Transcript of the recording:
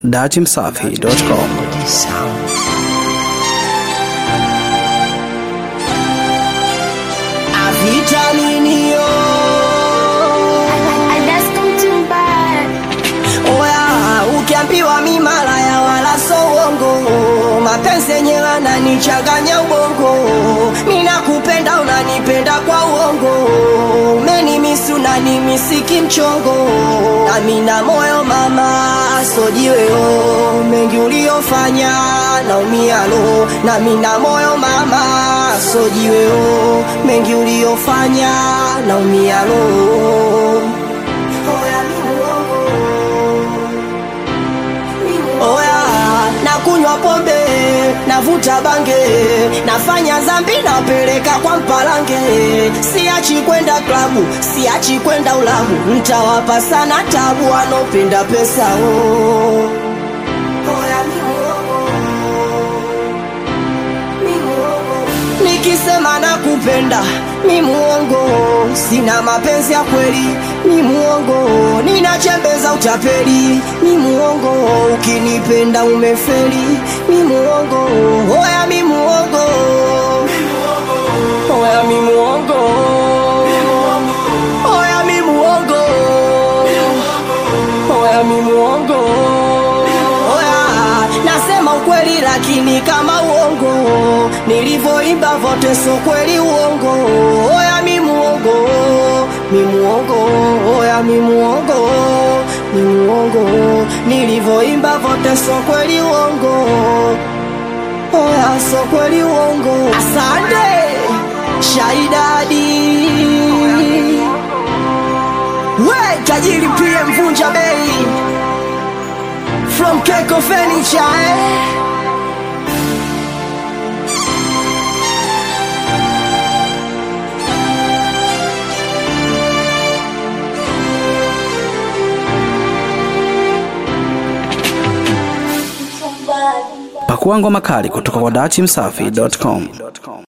datimsafi.com. Avitaminio oya, ukiambiwa mi malaya wala so uongo, mapenzi yenyewe ananichanganya ubongo, mi nakupenda unanipenda kwa uongo, umenimisi unanimisiki mchongo, nami na moyo mama sojiweo, mengi uliofanya naumia lo, nami na moyo mama sojiweo, mengi uliofanya naumia lo. Oya, mi muongo. Oya, nakunywa pombe, navuta bange, nafanya zambi, napeleka kwa mpalange. Siachi kwenda klabu, siachi kwenda ulabu, ntawapa sana tabu wanaopenda pesa oh. Oya, mi muongo. Mi muongo. Nikisema nakupenda mi muongo, sina mapenzi ya kweli mi muongo, ninachembeza utapeli mi muongo, ukinipenda umefeli mi muongo, oya mi muongo, oya mi muongo, oya mi muongo, oya mi muongo, oya nasema ukweli lakini kama uongo, nilivyoimba vote so kweli uongo, oya mi muongo, mi muongo, oya mi muongo, mi muongo, nilivyoimba vote so kweli uongo, oya so kweli uongo. Asante Shaidadi, we tajiri pia mvunja bei from Keko Furniture eh? Pakua ngoma kali kutoka kwa datimsafi.com.